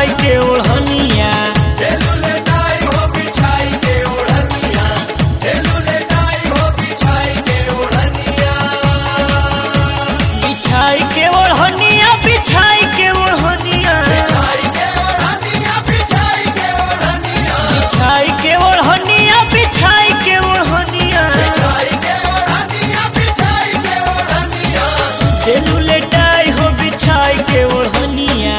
बिछाई के ओढ़निया बिछाई के ओढ़निया बिछाई के ओढ़निया बिछाई के ओढ़निया बिछाई के ओढ़निया देलू लेटाई हो बिछाई के ओढ़निया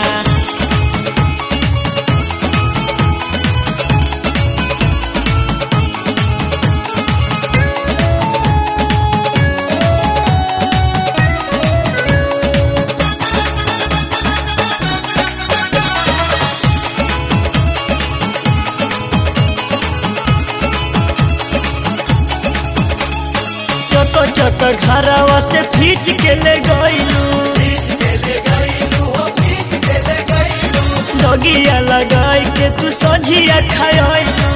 चक चक घरवा से फीच के ले गईलू दगिया लगाई के तू सझिया खायलू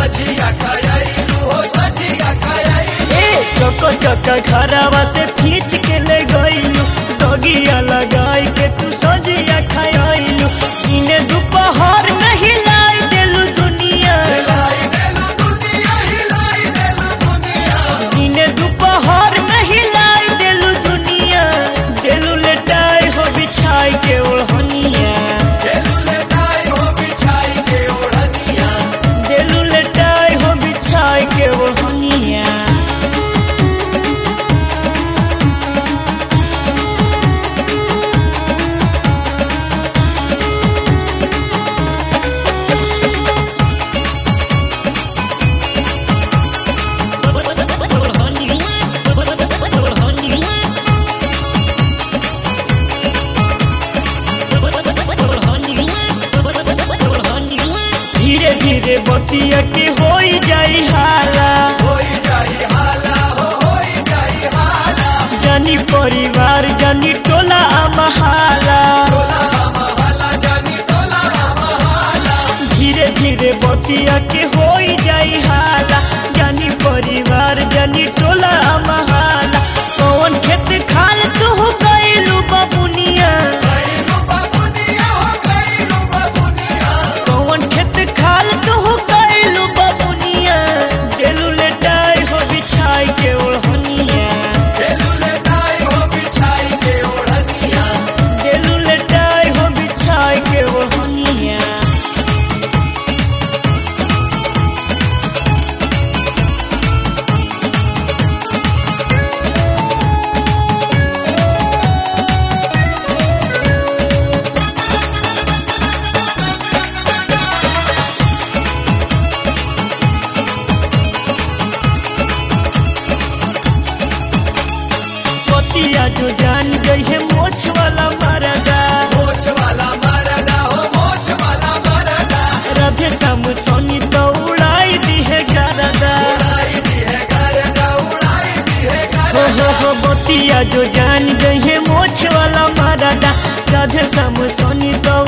ए चक चक घरवा से फीच के ले गईलू दगिया लगाई के तू सझिया खायलू इने दोपहर में हिलाई देलू दुनिया इने दोपहर में हिलाई देलू दुनिया देलू लेटाई हो बिछाई के ओढ़निया देलू लेटाई हो बिछाई के ओढ़निया धीरे धीरे बतिया के होई जाई हाला जानी परिवार जानी टोला महाला धीरे धीरे बतिया के होई जाई हाला जानी परिवार जानी टोला महाला कौन खेत खाल तू गईलू बबुनिया कौन खेत खाल तू गईलू बबुनिया देलू लेटाई हो बिछाई के ओढ़निया देलू लेटाई हो बिछाई के ओढ़निया पतिया जो जान गई है मोछ वाला मरदा राधे श्याम सोनी तो उड़ाई दी है गरदा हो हो हो बतिया जो जान गई है मोछ वाला मरदा राधे श्याम सोनी तो